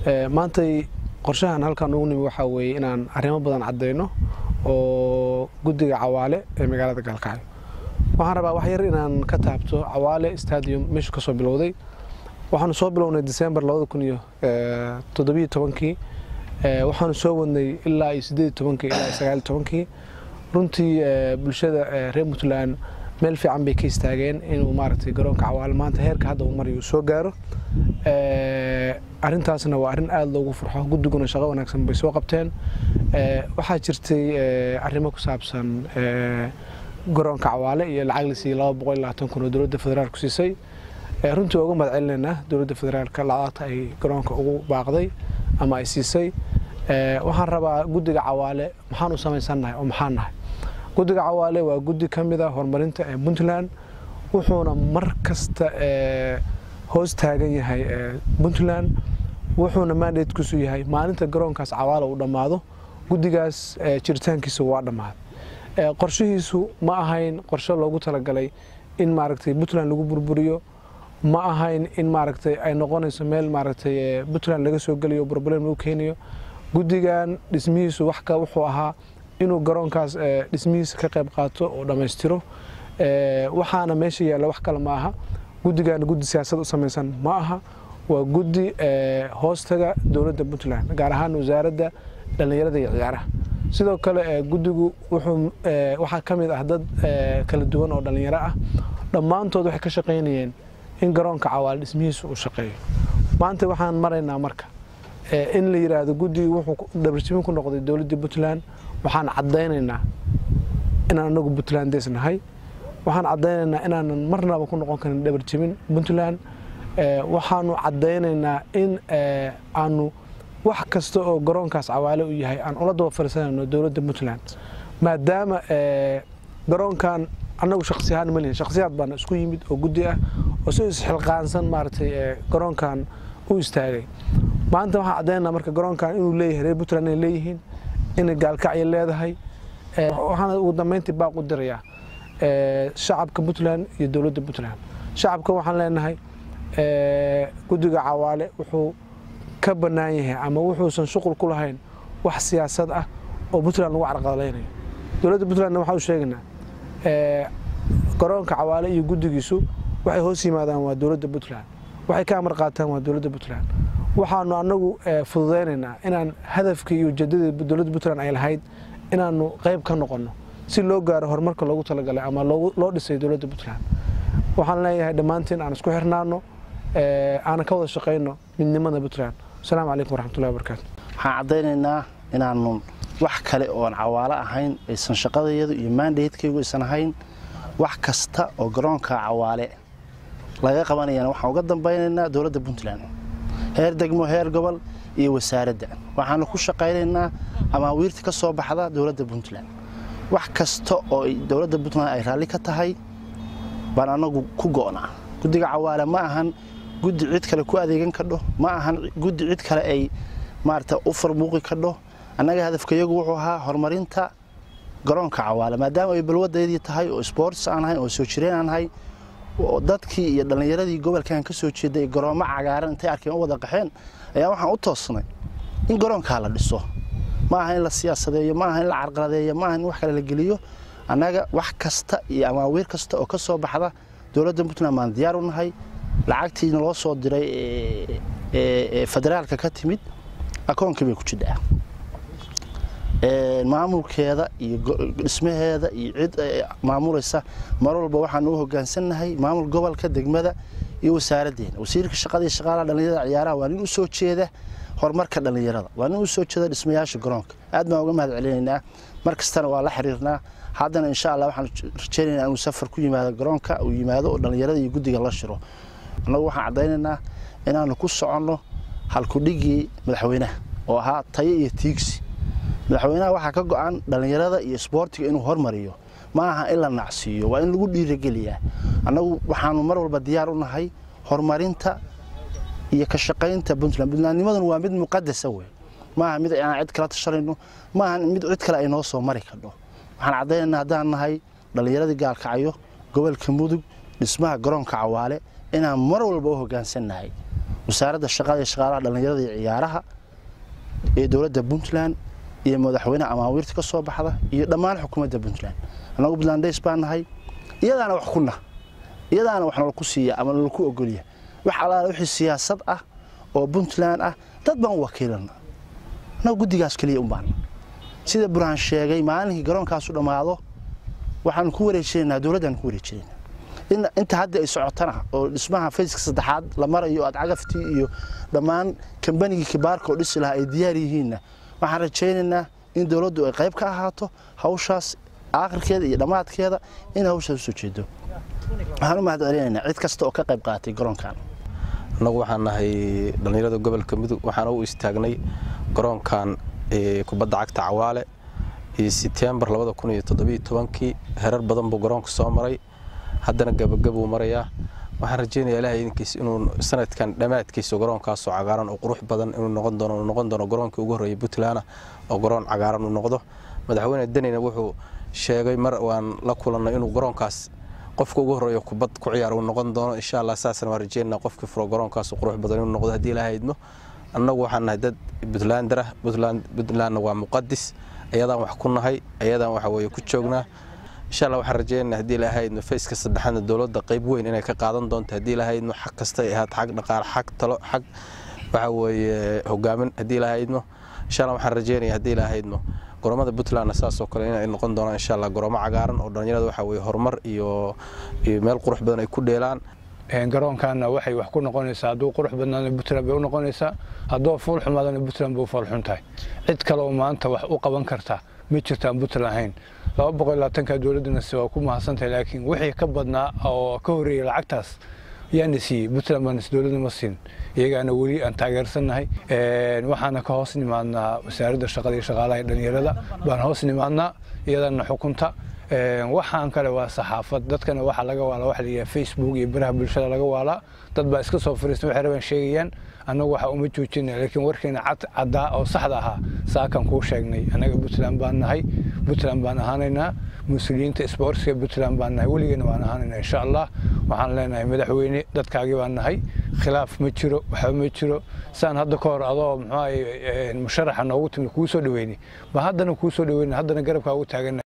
maantay qorshahan halkan ugu nimi waxaa weeye inaan arrimo badan caddayno oo guddiga cawaale ee magaalada gaalkacyo waxaan rabaa wax yar inaan ka taabto cawaale stadium meeshu ka soo bilowday waxaanu soo bilownay december labada kun iyo toddobiyo tobankii waxaanu soo wadnay ilaa iyo siddeed tobankii ilaa iyo sagaal tobankii runtii bulshada reer puntland meel fiican bay ka istaageen inuu maaragtay garoonka cawaale maanta heerka hadda uu marayo soo gaaro arrintaasna waa arrin aada loogu farxo guddiguna shaqo wanaagsan bay soo qabteen waxaa jirtay arrimo ku saabsan garoonka cawaale iyo lacag la siiyey laba boqol iyo labaatan kun oo dowladda federaalku siisay runtii waa uga mahad celinaynaa dowladda federaalka lacagta ay garoonka ugu baaqday ama ay siisay waxaan rabaa guddiga cawaale maxaan u samaysannahay oo maxaan nahay guddiga cawaale waa guddi ka mid a horumarinta ee puntland wuxuuna mar kasta hoos taagan yahay puntland wuxuuna mandatekiisu yahay maalinta garoonkaas cawaale uu dhammaado guddigaas jiritaankiisa waa dhammaaday qorshihiisu ma ahayn qorshe loogu talagalay in maaragtay puntland lagu burburiyo ma ahayn in maaragtay ay noqonayso meel maaragtay puntland laga soo geliyo problem lagu keeniyo guddigan dhismihiisu wax ka wuxuu ahaa inuu garoonkaas dhismihiisa ka qayb qaato oo dhammaystiro waxaana meesha yaalla wax kale ma aha guddigan guddi siyaasad u samaysan ma aha waa guddi hoostaga dowladda puntland gaar ahaan wasaaradda dhallinyarada iyo ciyaaraha sidoo kale guddigu wuxuu waxaa ka mid ah dad kala duwan oo dhallinyaro ah dhammaantood waxay ka shaqaynayeen in garoonka cawaale dhismihiisa uu shaqeeyo maanta waxaan maraynaa marka in la yidhaahdo guddigii wuxuu dhabarjibin ku noqday dowladdii puntland waxaan caddaynaynaa inaan anagu puntlandes nahay waxaan caddaynaynaa inaanan marnaba ku noqon karin dhabarjibin puntland waxaanu caddaynaynaa in aanu wax kasta oo garoonkaas cawaale u yahay aan ula daba fariisanayno dowladda puntland maadaama garoonkan annagu shaksi ahaan ma lihin shaksiyaad baana isku yimid oo guddi ah oo si isxilqaansan maaragtay garoonkan u istaagay maanta waxaan caddaynaa marka garoonkan inuu leeyahay reer puntland inay leeyihiin inay gaalkacyo leedahay waxaana ugu dambeyntii baaq u dirayaa shacabka puntland iyo dowladda puntland shacabka waxaan leenahay guddiga cawaale wuxuu ka bannaan yahay ama wuxuusan shuqul ku lahayn wax siyaasad ah oo puntland lagu carqaladaynayo dowladda puntlandna waxaan u sheegaynaa garoonka cawaale iyo guddigiisu waxay hoos yimaadaan waa dowladda puntland waxay ka amar qaataan waa dowladda puntland waxaanu annagu fududaynaynaa inaan hadafkii iyo ujeedadii dowladda puntland ay lahayd inaanu qayb ka noqonno si loo gaaro horumarka loogu talagalay ama loo dhisay dowladda puntland waxaan leeyahay dhammaantiin aan isku xirnaano aanan ka wada shaqayno midnimada puntland asalaamu calaykum waraxmatullahi wabarakaatu waxaan caddaynaynaa inaanu wax kale oon cawaalo ahayn aysan shaqadayadu iyo maandaydkaygu aysan ahayn wax kasta oo garoonka cawaale laga qabanayana waxaan uga dambaynaynaa dowladda puntland heer degmo heer gobol iyo wasaaradda waxaanu ku shaqaynaynaa amaawiirta ka soo baxda dowladda puntland wax kasta oo dowladda puntland ay raalli ka tahay baan annagu ku go'naa guddiga cawaale ma ahan guddi cid kale ku adeegan kadho ma ahan guddi cid kale ay maarata u farmuuqi kadho annaga hadafkayagu wuxuu ahaa horumarinta garoonka cawaale maadaama ay balwadaydii tahay oo sports aan ahayn oo soo jireen aan ahay dadkii iyo dhallinyaradii gobolkan ka soo jeeday garoommo cagaaran intay arkeen u wada qaxeen ayaa waxaan u toosnay in garoonkaa la dhiso ma aha in la siyaasadeeyo ma aha in la carqaladeeyo ma aha in wax kale la geliyo annaga wax kasta iyo amaawiir kasta oo ka soo baxda dowladda puntland baan diyaar u nahay lacagtiina loo soo diray ee federaalka ka timid akoonkii bay ku jidhaa maamulkeeda iyo dhismaheeda iyo cid maamulaysa mar walba waxaanu u hogaansannahay maamul gobolka degmada iyo wasaaraddeena wasiirka shaqada iyo shaqaalaha dhallinyarada ciyaaraha waa nin u soo jeeda horumarka dhallinyarada waa nin u soo jeeda dhismayaasha garoonka aad baan uga mahad celinaynaa mar kastana waa la xiriirnaa haddana insha allah waxaan rajaynaynaa inuu safar ku yimaado garoonka uu yimaado oo dhallinyarada iyo guddiga la shiro annagu waxaan caddaynaynaa inaanu ku soconno halkudhigii madaxweynaha oo ahaa tayo iyo tiigsi madaxweynaha waxaa ka go'an dhallinyarada iyo isboortiga inuu hormariyo ma aha in la nacsiiyo waa in lagu dhiirageliyaa annagu waxaanu mar walba diyaar u nahay horumarinta iyo ka shaqaynta puntland puntlandnimaduna waa mid muqadasa wey maaha mid aan cid kala tashanayno maaha mid cid kale ay noo soo mari kadho waxaan caddaynaynaa haddaan nahay dhallinyaradii gaalkacyo gobolka mudug dhismaha garoonka cawaale inaan mar walba u hoggaansannahay wasaaradda shaqada iyo shaqaalaha dhallinyarada iyo ciyaaraha ee dowladda puntland iyo madaxweyneha amaawiirta ka soo baxda iyo dhammaan xukuumadda puntland annagu puntlandays baan nahay iyadaana wax ku nah iyadaana wax nalaku siiya ama nalaku ogolya wax allaala wixii siyaasad ah oo puntland ah dad baan u wakiilana annagu guddigaas keliya un baana sida burhaan sheegay maalinkii garoonkaasu dhammaado waxaanu ku wareejinaynaa dowladdaanu ku wareejinaynaa inta hadda ay socotana oo dhismaha fayska saddexaad la marayo aad cagaftii iyo dhammaan kambanigii kibaarka oo dhisi lahaa ay diyaar yihiinna waxaan rajaynaynaa in dowladdu ay qayb ka ahaato hawshaas aakhirkeeda iyo dhammaadkeeda in hawshaas usoo jeedo waxaan u mahad celinaynaa cid kasta oo ka qayb qaatay garoonkan annagu waxaan nahay dhallinyarada gobolka mudug waxaana u istaagnay garoonkan kubadda cagta cawaale iyo setembar kii herar badan buu garoonka soo maray haddana gabagabuu marayaa waxaan rajaynayaa ilahay idinkiis inuu sanadkan dhammaadkiisa garoonkaasoo cagaaran oo qurux badan inuu noqon doono noqon doono garoonkii ugu horreeyay puntland oo garoon cagaaran uu noqdo madaxweyne danina wuxuu sheegay mar waan la kulannay inuu garoonkaas qofka ugu horreeyo kubad ku ciyaar uu noqon doono insha allah saasna waan rajaynaa qofkii furo garoonkaas qurux badan inuu noqdo haddii ilahay idmo annagu waxaan nahay dad puntlander ah puntlandna waa muqadis ayadaan wax ku nahay ayadaan waxa weeye ku joognaa insha allah waxaan rajaynaynaa haddii ilahaydno fayska saddexaadna dowladda qayb weyn inay ka qaadan doonto haddii ilahaydno xag kasta ay ahaat xag dhaqaale xag talo xag waxa weeye hogaamin haddii ilahaydno insha allah waxaan rajaynaya haddii ilahaydno goromada puntlandna saasoo kale inay noqon doonaan insha allah goroomo cagaaran oo dhallinyarada waxa weeye horumar iyo iyo meel qurux badan ay ku dheelaan garoonkaana waxay wax ku noqonaysaa hadduu qurux badnaana puntland bay u noqonaysaa hadduu fuul xumaadana puntland bay u foolxun tahay cid kale oo maanta wax u qaban karta ma jirtaan puntland ahayn laba boqol iyo labaatanka dowladdana waa ku mahadsantahay laakiin wixii ka badnaa oo ka horreeyay lacagtaas yaana siiyey puntland baan dowladda ma siin iyagaana weli aan taageersannahay waxaana ka hoos nimaadnaa wasaaradda shaqada iyo shaqaalaha dhalinyarada baan hoos nimaadnaa iyadana xukunta waxaan kale waa saxaafad dadkana waxaa laga waala waxa la yidhaha facebook iyo baraha bulshada laga waalaa dad baa iska soo fariista waxay rabaan sheegayaan annagu waxa uma joojina laakiin warkeena cad caddaa oo saxda ahaa saakan kuu sheegnay annaga puntland baan nahay puntland baan ahaanaynaa mas-uuliyiinta isboortiska puntland baan nahay weligeena waan ahaanaynaa insha allah waxaan leenahay madaxweyne dadkaagii baan nahay khilaaf ma jiro waxba ma jiro saan hadda ka hor adoo muxuu musharaxa noogu timi kuu soo dhaweynay ba haddana kuu soo dhaweynay haddana garabkaa ugu taagannahay